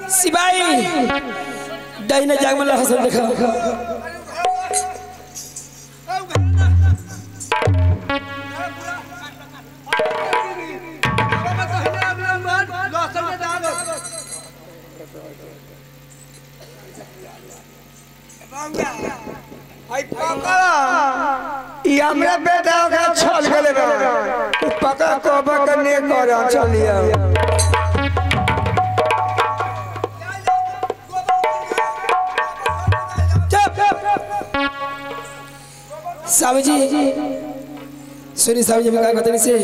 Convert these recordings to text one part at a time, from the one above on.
सिपाही दाहिने जाग में हसन देखा ई हमरा बेटा का छल गेले बा तू पका कोबा करने कर चलिया साहब जी सुनी साहब जी मैं कहते से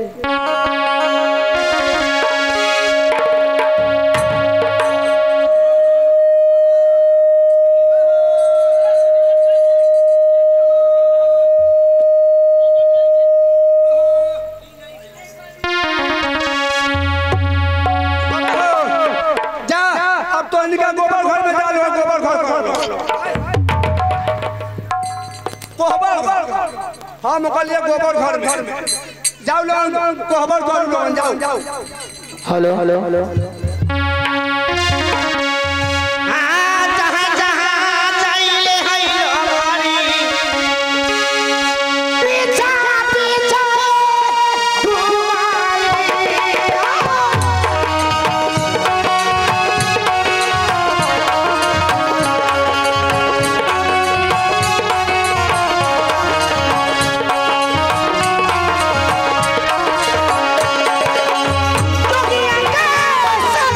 जा अब तो इनका गोबर घर में डालो गोबर घर घर कोहबर घर हम कहलिए गोबर घर में जाओ लोग कोहबर घर लोग जाओ जाओ hello hello hello Thank you.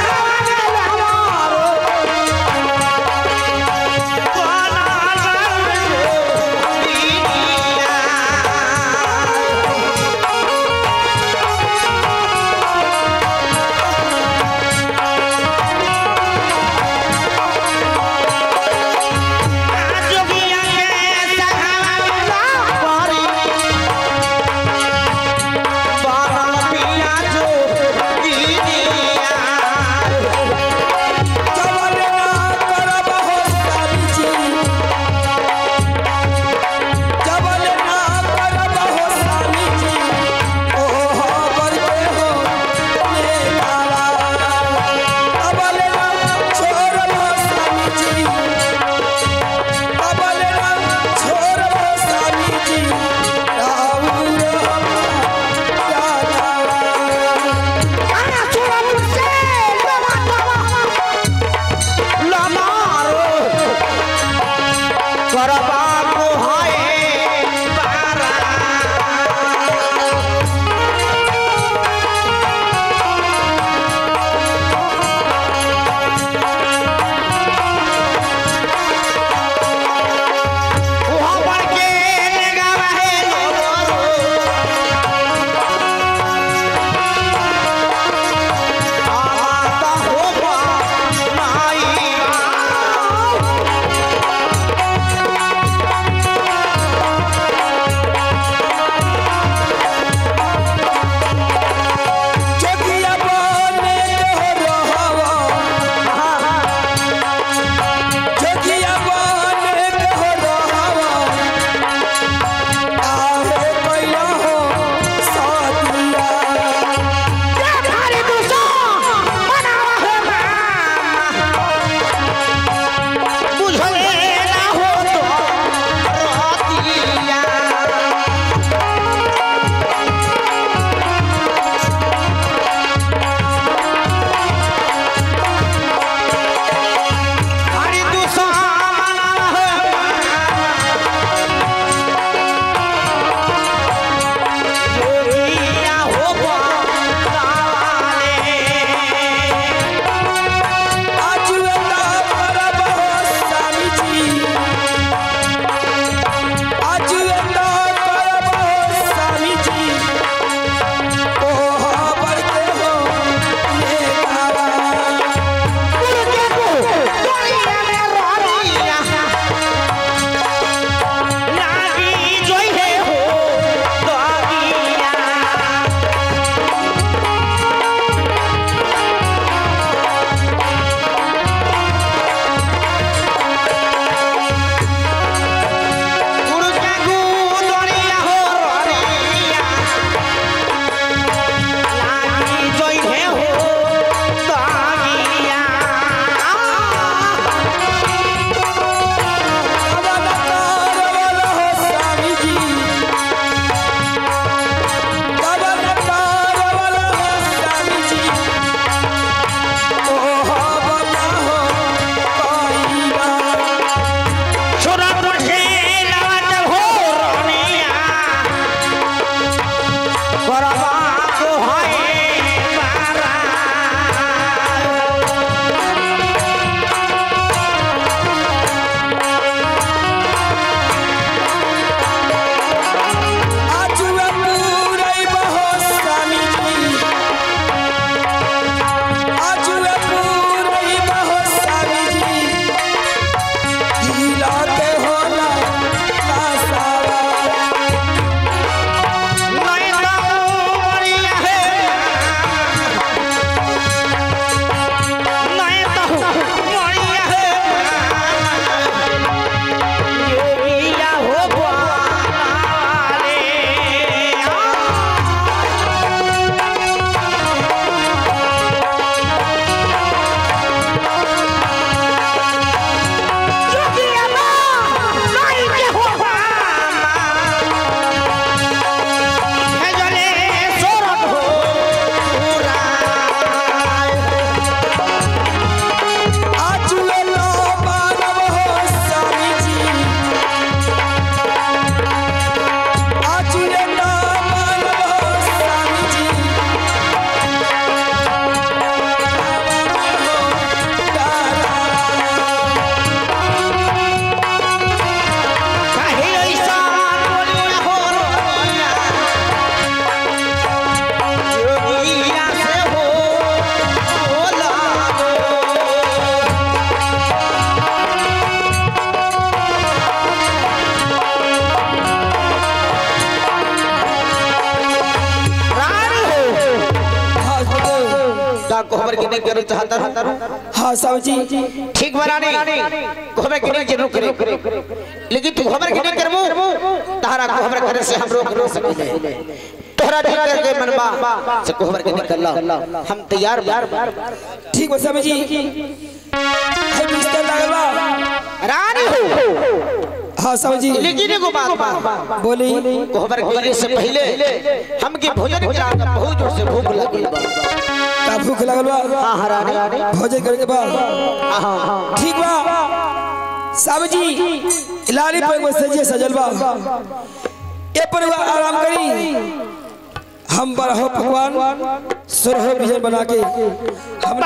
कोहबर की नहीं करना चाहता हूँ हाँ साहब जी ठीक बना नहीं कोहबर की नहीं जरूर करे लेकिन तू कोहबर की नहीं करबू तारा कोहबर करे से हम रोक रोक सके तोहरा ठीक करके मनबा से कोहबर के निकल हम तैयार बार ठीक बा साहब जी है बिस्तर लागल बा रानी हो हाँ साहब जी लेकिन एगो बात बा बोली कोहबर गिरे से पहले हम के भोजन करा बहुत जोर से भूख लगल बा का भूख लागल बा हां हां रानी भोजन करे के बाद हां हां ठीक बा साहब जी लाली पर एगो सजिए सजल बा ए पर एगो आराम करी हम बरहो भगवान सुरहो बिजन बना के हम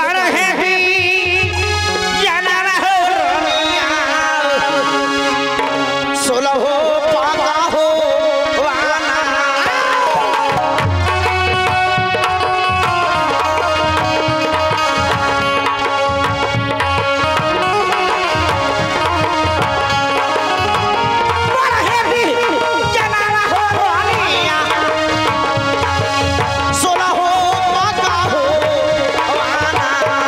सोलह हो पागा हो वाना सोलह हो पागा हो वाना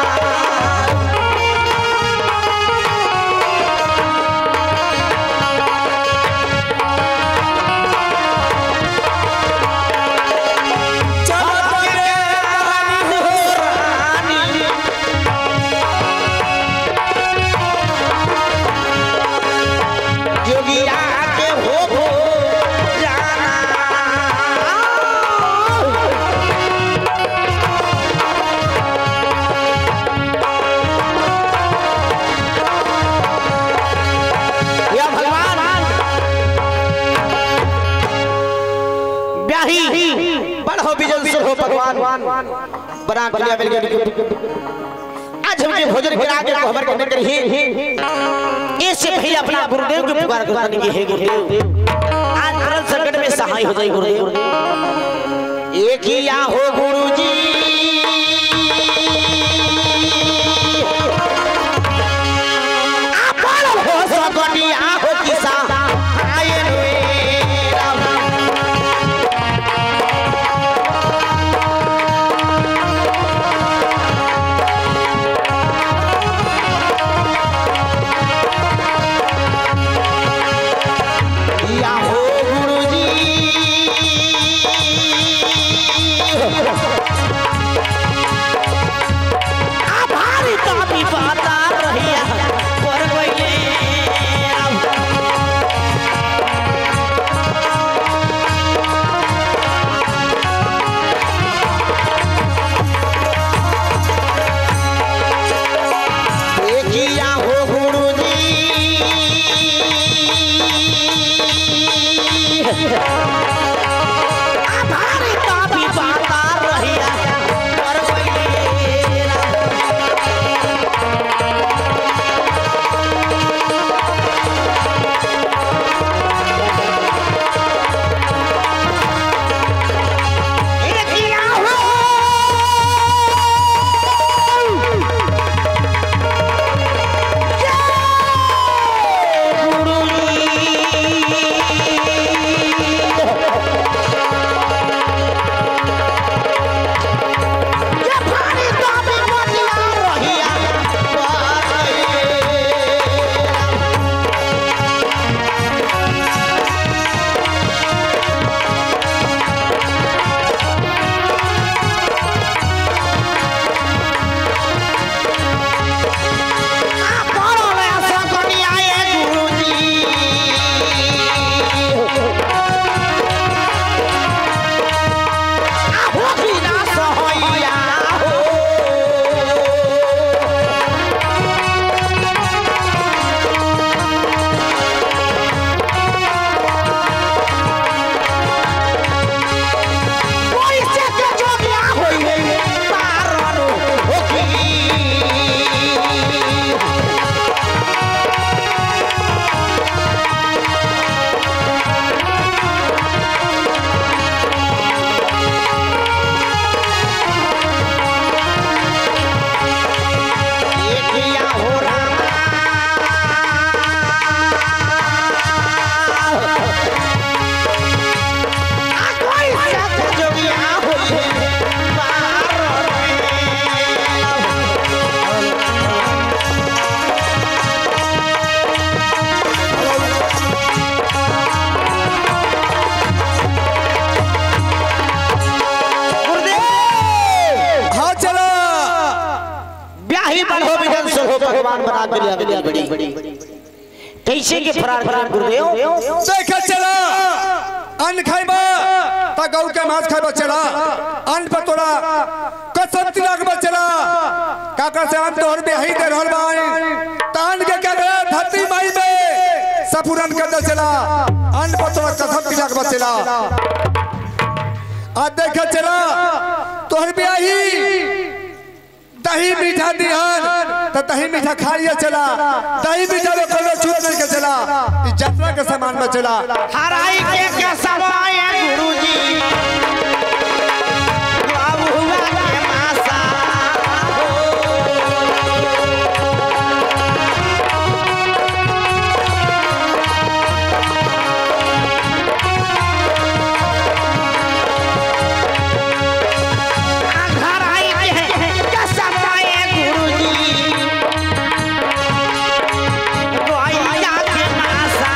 जोगिया के हो हो जाना या भगवान ब्याही बड़ हो बिजल सुर हो भगवान बना कलिया मिल गया आज हमके भोजन करा के खबर करने करी इससे पहले अपना गुरुदेव की पुकार करने की है गुरुदेव आज मरण संकट में सहाय हो जाए गुरुदेव एक ही या हो गुरुजी अपन हो सकनिया हो किसा आए मेरा या हो गुरुजी ब्याही बढ़ो बिजन सुर हो भगवान बना के लिया बिलिया बड़ी कैसे के फरार फरार गुरुदेव देखे चला अन्न खाइबा त गौ के मांस खाइबा चला अन्न पर तोरा कसम तिलक बा चला काका से हम तोहर बेही दे रहल बाई तान के के गया धरती माई में सफुरन कर दे चला अन्न पर तोरा कसम तिलक बा चला आ देखे चला तोहर बेही दही मीठा दिहन तो दही मीठा खा लिया चला दही मीठा में कोनो छूट नहीं के चला ई यात्रा के सामान में चला हराई के क्या समय गुरुजी बाबू हुआ के मासा हराई के क्या समय गुरुजी गोइया के मासा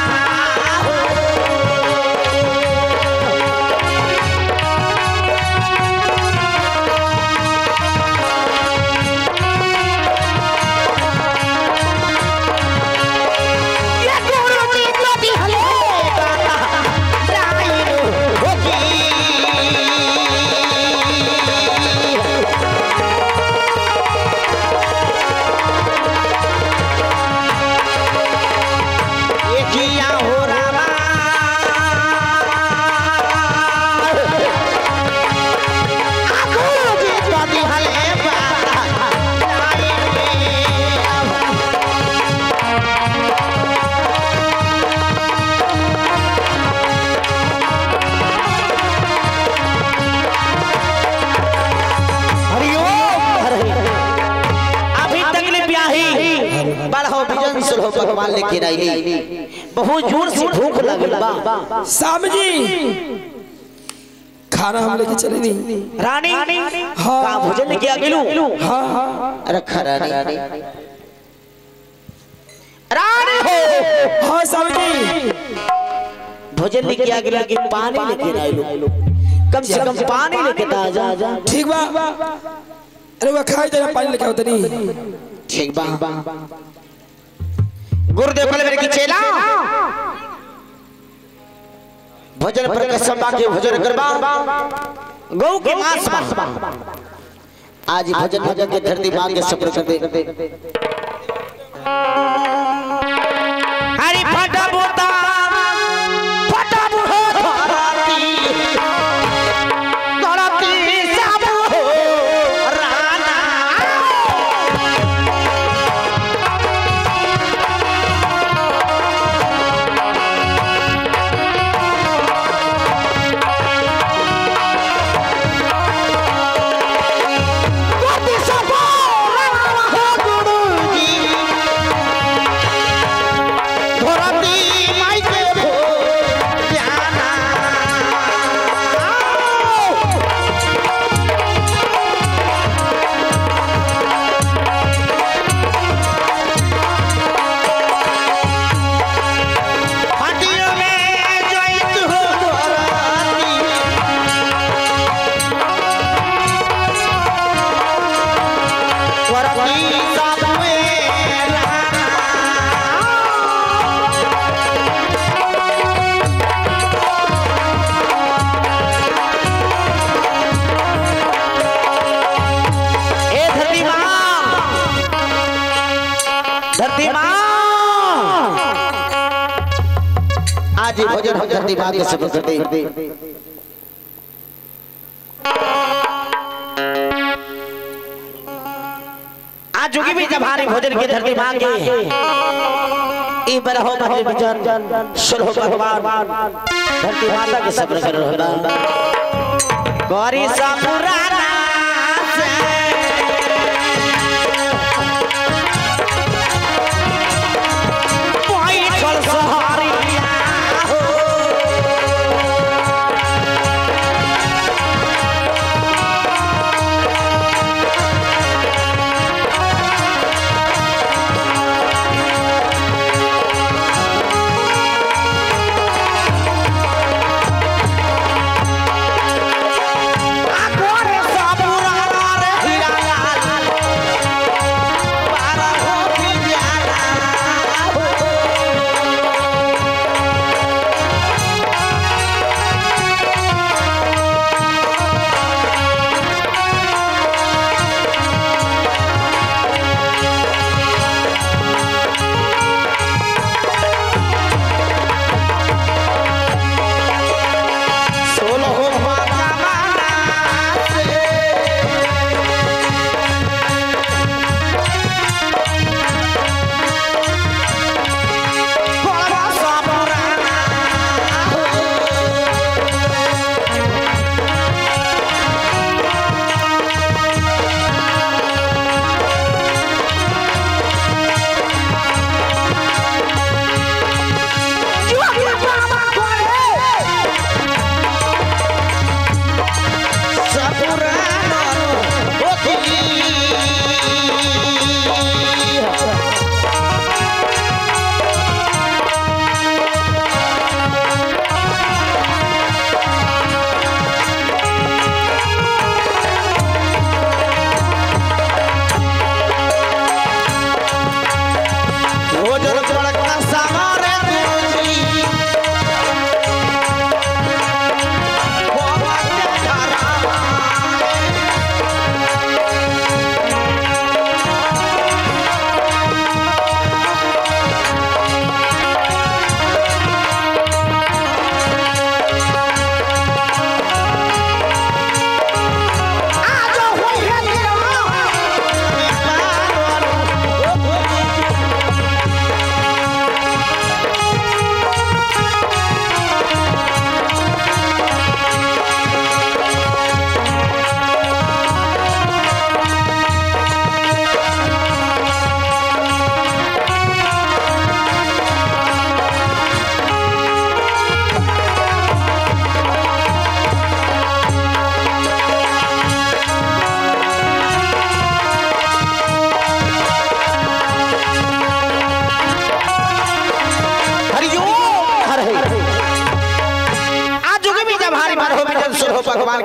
ये गुरुजी तो दिहले गाना राइनो होगी ये जिया हो रामा गुरुजी तो दिहले गाना राइनो अभी तक ले ब्याही बड़हो बिजन सुलहो भगवान लेके आईली बहुत जोर से भूख लगल बा शाम जी खाना हम लेके चले नहीं रानी हाँ। का भोजन लेके आ गेलू हाँ हाँ रखा रानी रानी हो हाँ शाम जी भोजन लेके आ गेलू लेकिन पानी लेके आइलू कम से कम पानी लेके आ जा जा ठीक बा अरे वो खाई देना पानी लेके आओ तनी ठीक बा गुरुदेव कल मेरे की चेला भोजन पर कसम बा के भोजन करबा गौ के मांस बा आज भोजन भोजन के धरती मां के सफर कर दे हरि फटा बोता फटा बुहो धरती धरती सब हो राना Guardi sapore, ho guruji. ধরতি মাইকে ভো জানা হাটিও মে জয়িত হো ধরতি ধরতি সাবুয়ে রানা ए धरती माँ धरती माँ आज ही भोजन हम धरती माँ के सब करते आज जोगी भी जब हारे भोजन के धरती माँ के ई बरहो भजन भजन सुनो भगवान धरती माता के सब कर रहला गौरी सा पुराना से बैठल सहरिया हो agora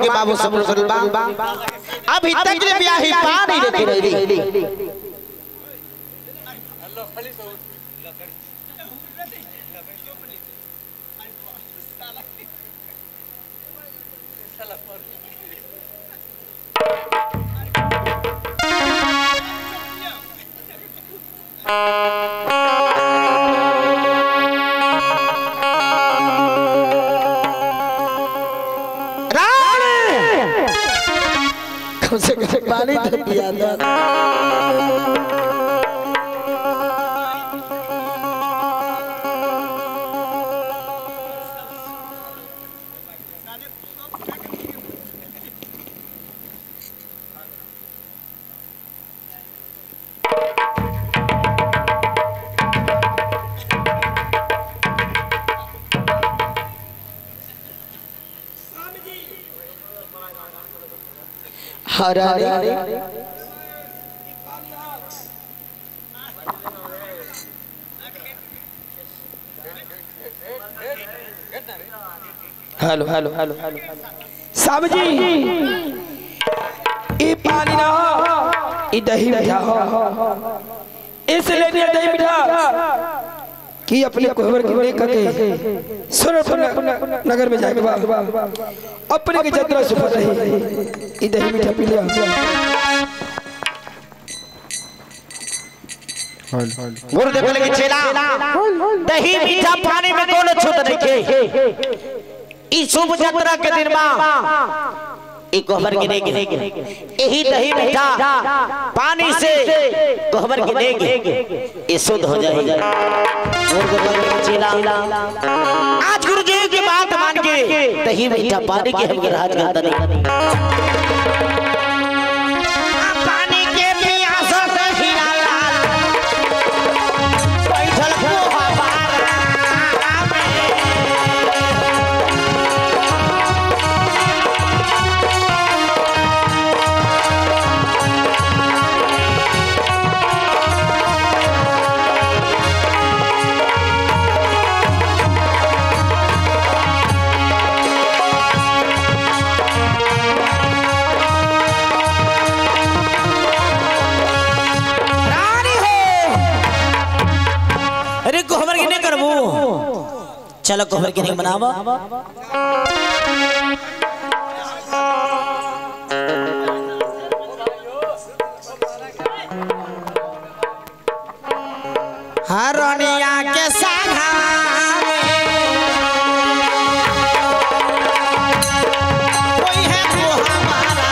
के बाबू सब लोग बा अभी तक ले ब्याही पानी लेके रही रानी कम से कम पानी तो पिया दो हरा हेलो हेलो हेलो हेलो साहब जी ये पानी ना हो ये दही मीठा हो इसलिए दिया दही मीठा कि अपने कोहबर के लेकर के सुरपुर नगर में जाके बाद अपने की जतरा सुफर रही ये दही मीठा पी लिया गुरुदेव बोले कि चेला दही मीठा पानी में कौन छूत नहीं के ई शुभ यात्रा के दिन में ई कोहबर गिने गिने यही दही मीठा पानी से कोहबर गिने गिने ये शुद्ध हो जाए गुरुदेव बोले कि चेला आज गुरुदेव की बात मान के दही मीठा पानी के हम राज गाता नहीं पानी के प्यास दही लाल बैठल पोहा बारा में। रानी हो अरे कोहबर की नहीं करबू चलो कोहबर की नहीं बनावा हरनिया के साघा कोई है पोहा मारा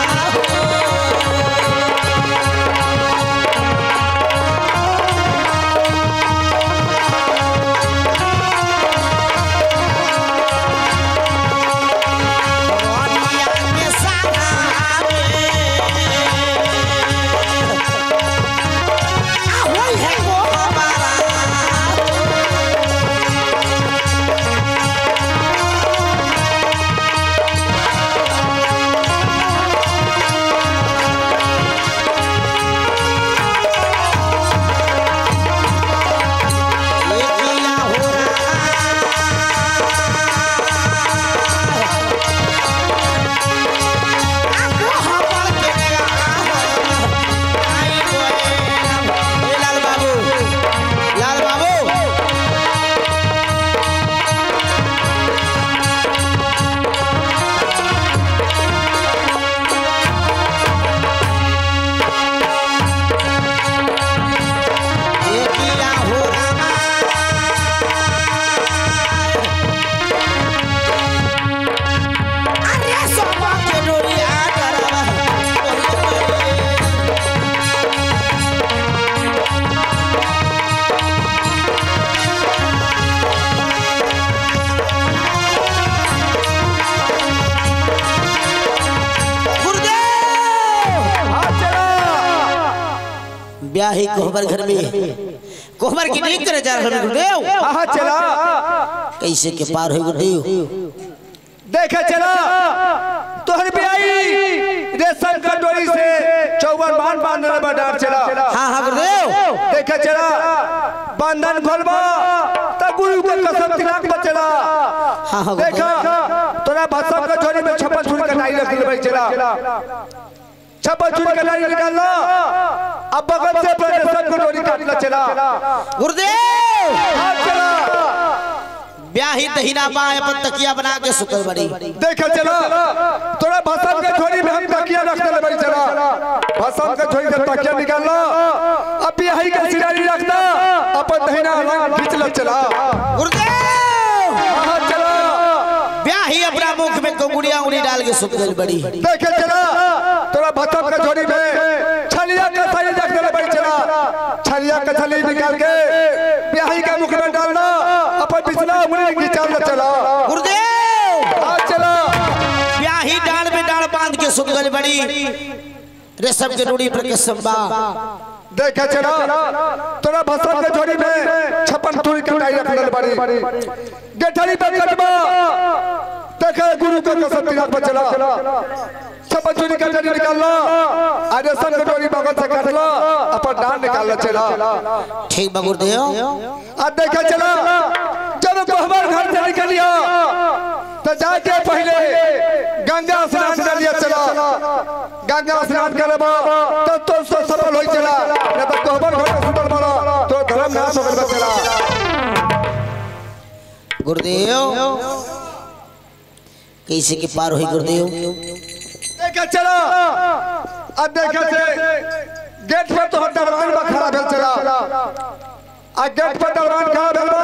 लाल बाबू लाल बाबू ये किया हो रामा अरे सोमा के डोरिया डरावा गुरुदेव हाँ चला ब्याही कोहबर घर में कोहबर की नहीं करे जा रहे हैं गुरुदेव हाँ हाँ चला कैसे के पार हो गुरुदेव देखे चला तोहर भी आई रेशम का डोरी से चौवन मान बांधने बडार चला हाँ हाँ गुरुदेव देखे चला बंधन खोलबा तब गुरु के कसम तिलक पर चला हाँ हाँ देखा तोरा भसम के झोली में छप्पन छुरी का भाई चला छप्पन चूड़ी का नारी निकालना अब बगल से अपने सब को डोरी काटना चला गुरुदेव हाँ चला ब्याही दहीना बाएं पर तकिया बना के सुतल बड़ी देखे चला तोरा भसम के झोली में हम तकिया रख दे भाई चला भसम के झोली से तकिया निकालना अब बिहाई का सिरारी रखना अपन दहिना अलग खींच ल चला गुरुदेव हाँ चला ब्याही अपना मुख में कंगुड़िया उंगली डाल के सुतल बड़ी देखे चला तोरा भसम के झोली में छलिया का थैली रख दे भाई चला छलिया का थैली निकाल के बिहाई का मुख में डालना अपन बिछना उंगली खींचाल ल चला गुरुदेव हाँ चला ब्याही डाल में डाल बांध के सुतल बड़ी रेशम के रूढ़ी पर कसम बा देखे चला तोरा भसम के झोली में छप्पन तुरी कटाई रख दे बड़ी गेठरी पे कटवा देखे गुरु का कसम तिलक पर चला छप्पन चूड़ी का जड़ी निकालना अरे सब कटोरी बगल से काटला अपन डांड निकालना चला ठीक बा गुरुदेव अब देखे चला जब कोहबर घर से निकलिया तो जाके पहले गंगा स्नान कर लिया चला गंगा स्नान करबा तो तो सब सफल होई चला नहीं तो कोहबर घर में सुतल बड़ा तो धर्म नाश हो गइल बा चला गुरुदेव कैसे के पार हुई गुरुदेव देखे चला अब देखे से गेट पर तो दरबान बा खड़ा भेल चला आ गेट पर दरबान खड़ा भेल बा